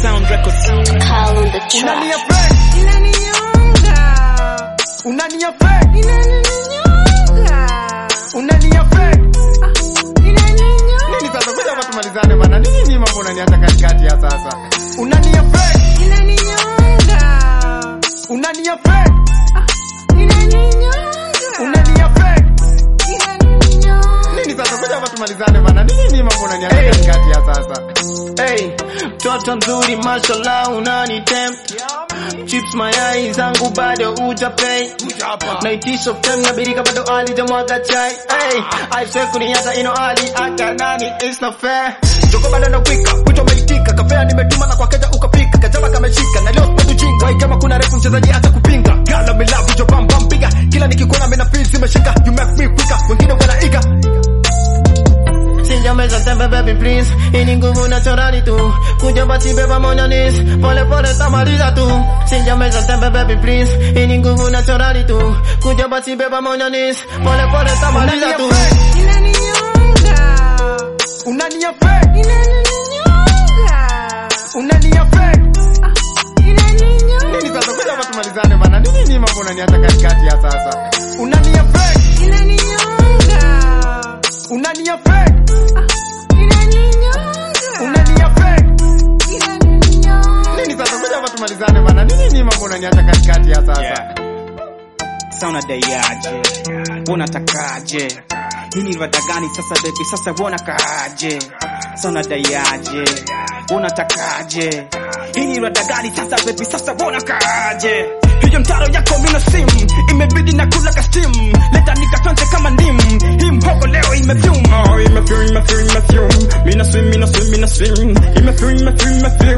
Sound Records. Call on the Unani track. affect, Inaninyonga. unani affect, Inaninyonga. unani affect. Inaninyonga. Nini sasa kuja hapa tumalizane bana. Nini ni mambo unaniacha katikati ya sasa? Unani affect, Inaninyonga. unani affect, Inaninyonga. unani affect. Inaninyonga. Nini sasa kuja hapa tumalizane bana. Nini ni mambo unaniacha katikati ya sasa? Hey, mtoto mzuri mashallah unani tempt chips mayai zangu bado ujapay naitisha uftem na birika bado alijamwaga chai hey, aiswe kuniacha ino ali aka nani it's not fair joko bado na wika wito umeitika kafea nimetuma na kwa keja ukapika kajama kameshika na leo sipendi ujinga Wai kama kuna refu mchezaji acha kupinga gala milavu jo bam bam piga kila nikikuona mina feel zimeshika you make me quicker wengine wanaiga Sijameza tembe baby please Ini nguvu naturali tu Kuja basi beba monanis Pole pole tamaliza tu Sijameza tembe baby please Ini nguvu naturali tu Kuja basi beba monanis Pole pole tamaliza tu Inaninyonga. Unani affect, Inaninyonga. unani affect. Inaninyonga. Nini sasa kuja hapa tumalizane bana. Nini ni mambo unaniacha katikati ya sasa? Unani affect, Inaninyonga. unani affect, Inaninyonga. unani affect. Inaninyonga. Nini sasa kuja hapa tumalizane bana. Nini ni mambo unaniacha katikati ya sasa? Yeah. Sasa unadaiaje? Unatakaje? Hii ni rada gani sasa baby? Sasa unakaaje? Sasa unadaiaje? Unatakaje? Hii ni rada gani sasa baby? Sasa unakaaje? Hiyo mtaro yako mina sim imebidi na kula ka steam leta nikatonje kama ndim hii mhogo leo imefyum oh, imefyum imefyum imefyum mina swim mina swim mina swim imefyum imefyum imefyum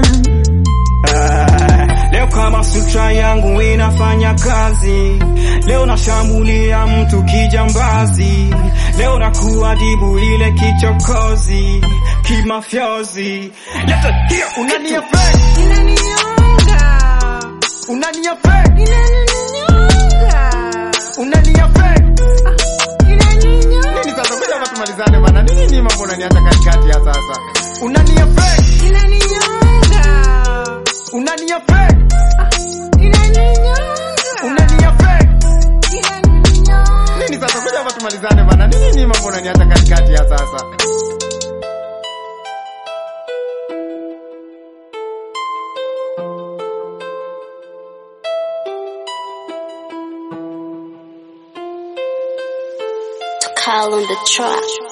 Ah, Leo kama sutra yangu inafanya kazi, leo nashambulia mtu kijambazi, leo nakuadibu ile kichokozi kimafyozi. Leta hiyo Unani kitu. affect, Inaninyonga. unani affect, Inaninyonga. unani affect. Inaninyonga. Nini sasa kuja hapa tumalizane bana. Nini ni mambo unaniacha katikati ya sasa? Unani affect, Inaninyonga. unani affect, Inaninyonga. unani affect. Inaninyonga. Nini sasa kuja hapa tumalizane bana. Nini ni mambo unaniacha katikati ya sasa? Call on the track.